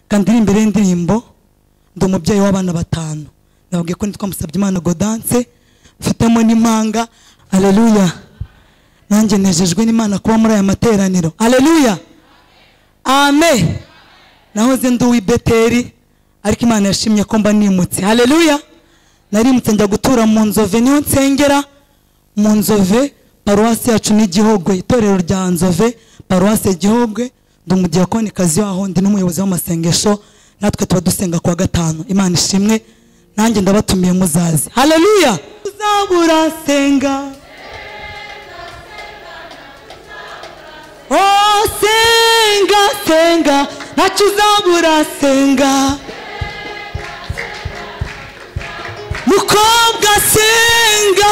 kandi iri imbere y'indirimbo ndi umubyeyi w'abana batanu nababwiye ko nitwa Musabyimana Godanse mfitemo n'impanga aleluya nanjye nejejwe n'imana kuba muri aya materaniro aleluya ame nahoze ndi uw'ibeteri ariko imana yashimye ko mba nimutse aleluya narimutse njya gutura mu nzove niho nsengera mu nzove paruwasi yacu n'igihogwe itorero rya nzove paruwasi igihogwe ndi umudiyakonikazi waho ndi n'umuyobozi w'amasengesho natwe tuba dusenga kuwa gatanu imana ishimwe nanjye ndabatumiye muzaze haleluya uzabura senga Oh, senga senga ntacyo uzabura senga mukobwa senga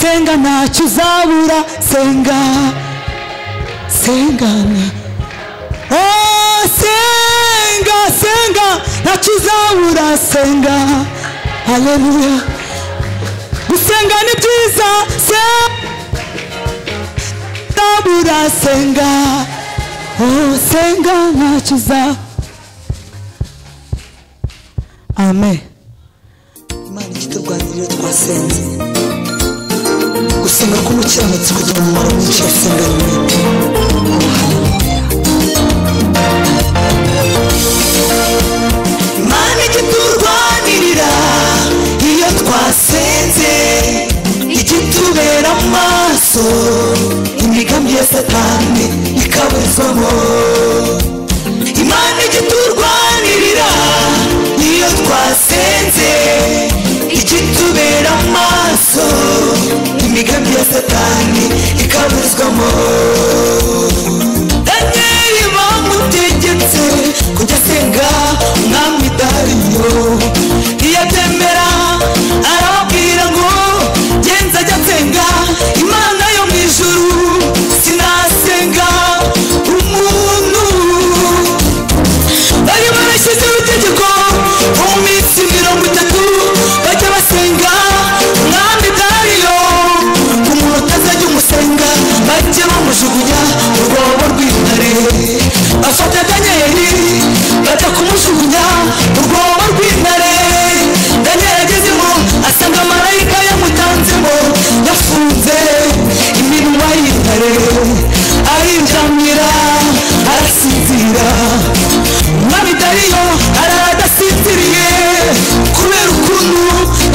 senga ntacyo uzabura senga senga na- Oh, senga senga ntacyo uzabura senga haleluya gusenga ni byiza senga uzabura senga oh, senga ntacyo uzabura amen imana ikiturwanirira twasenze gusenga k'umukiranutsi kugira umumaro mwinshi yasenga nyuma imana ikiturwanirira iyo twasenze ikitubera mu maso imigambi ya satani ikaburizwamo imana ikiturwanirira iyo twasenze ikitubera mu maso imigambi ya satani ikaburizwamo daniyeli bamutegetse kujya asenga umwami dariyo iyo atemera arababwira ngo genza ajya asenga imana yo mu ijuru sinasenga umuntu bari barashyizeho itegeko mu minsi mirongo itatu bajya basenga umwami dariyo umuntu utazajya umusenga bajye bamujugunya mu rwobo rw'intare bafata daniyeli bajya kumujugunya mu rwobo rw'intare daniyeli agezemo asanga marayika yamutanzemo yafunze iminwa y'intare arinjamira arasinzira umwami dariyo arara adasinziriye kubera ukuntu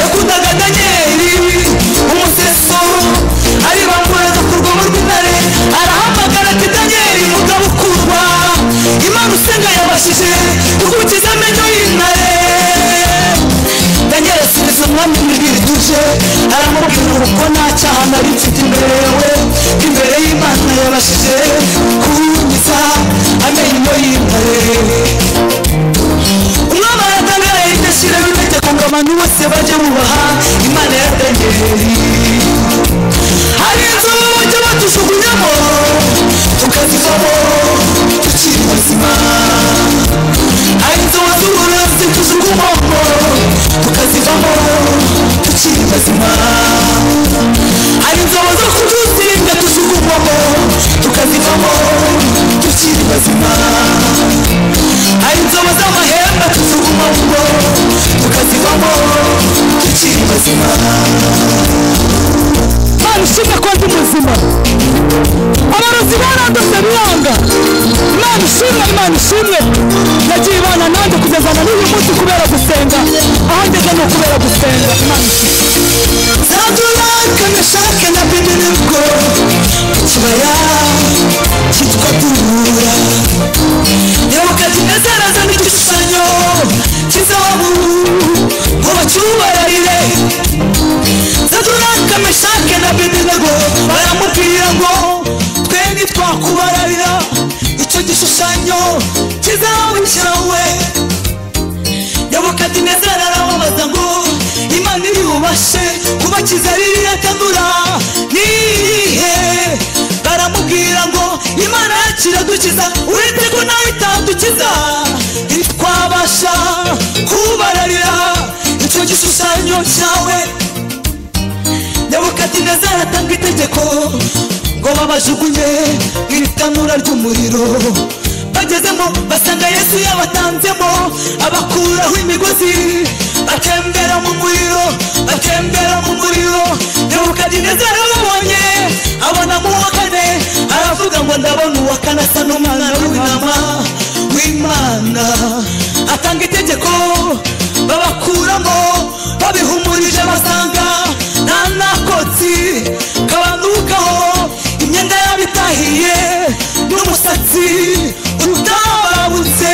yakundaga daniyeli umuseso ari bamureza ku rwobo rw'intare arahamagara ati daniyeli mugabo ukundwa imana usenga yabashije gukukiza amenyo y'intare daniel asubiza umwami mwibwira ituje aramubwira uko nta cyaha nari mfite imbere yawe imbere y'imana yabashije kunyuza amenyo y'intare umwana aratangara yidashyiraho itegeko ngo abantu bose bajye bubaha imana ya daniyeli hari inzu bajya batujugunyamo tukazivamo tukiri bazima hari inzu z'uburozi tujugunywamo tukazivamo tukiri bazima hari inzu zo kudusinda tujugunywamo tukazivamo tukiri bazima hari inzobo z'amahembe tuziguma vuba tukazivamo tukiri bazima imana ishimwe ko ndi muzima abarozi barandose biranga imana ishimwe imana ishimwe nagiye ibana nanjye kugeza na n'uyu munsi kubera gusenga aho ngeze ni ukubera gusenga imana ishimwe zadurakanishakenye na bindi nibwo ikibaya cyitwa duhura nyoboka kinezereza n'igishushanyo cy'izahabu ngo bacyubararire zaduraka meshake na bedenego baramubwira ngo twe ntitwakubararira icyo gishushanyo cy'izahabu cyawe nyoboka kinezera arababaza ngo imana iri bubashe kubakiza ririya tandura niyihe baramubwira ngo imana yakiradukiza uretse ko nawe itadukiza ntitwabasha kubararira icyo gishushanyo cyawe nebukadinezari atanga itegeko ngo babajugunye mu itanura ry'umuriro bagezemo basanga yesu yabatanzemo abakuraho imigozi atembera mu muriro atembera mu muriro nebukadinezari ababonye abona mu wa kane aravuga ngo ndabona uwa kane asa n'umwana w'intama w'imana atanga itegeko babakuramo babihumurije basanga nta nakotsi kabandukaho imyenda yabo itahiye n'umusatsi utababutse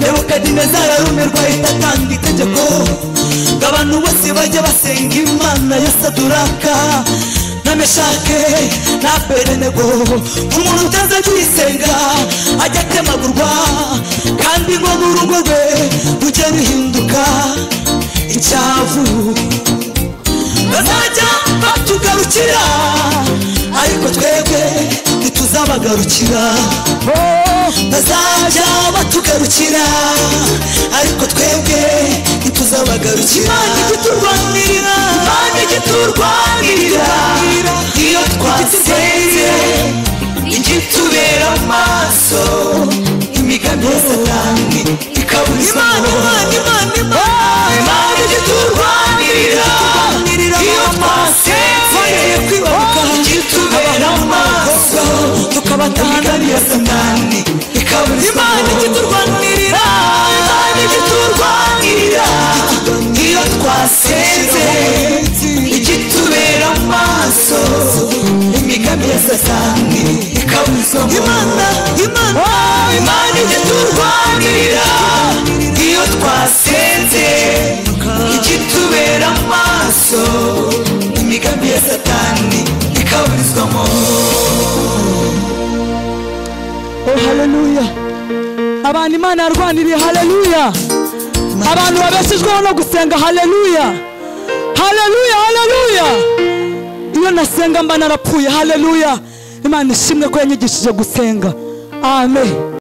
nebukadinezari arumirwa ahita atanga itegeko ngo abantu bose bajye basenga imana ya saduraka na meshake na berenego umuntu utaza kuyisenga ajya atemagurwa kandi ngo n'urugo rwe rujye ruhinduka icyavu bazajya batugarukira ariko twebwe ntituzabagarukira bazajya batugarukira ariko twebwe ntituzabagarukira imana igiturwanirira imana igiturwanirira iyo twasenze igitubera amaso imigambi ya satani ikaburizwa imana imana imana imana igiturwanirira iyo twasenze kwibabuka igitubera amaso tukabataha ya satani ikaburizwa imana igiturwanirira imana igiturwanirira iyo twasenze igitubera amaso imigambi ya satani ikaburizwa imana imana imana igiturwanirira iyo twasenze igitubera amaso imigambi ya satani ikaburizwamo haleluya abantu imana yarwaniriye haleluya abantu babeshejweho no gusenga haleluya haleluya haleluya iyo nasenga mba narapfuye haleluya imana ishimwe ko yanyigishije gusenga amen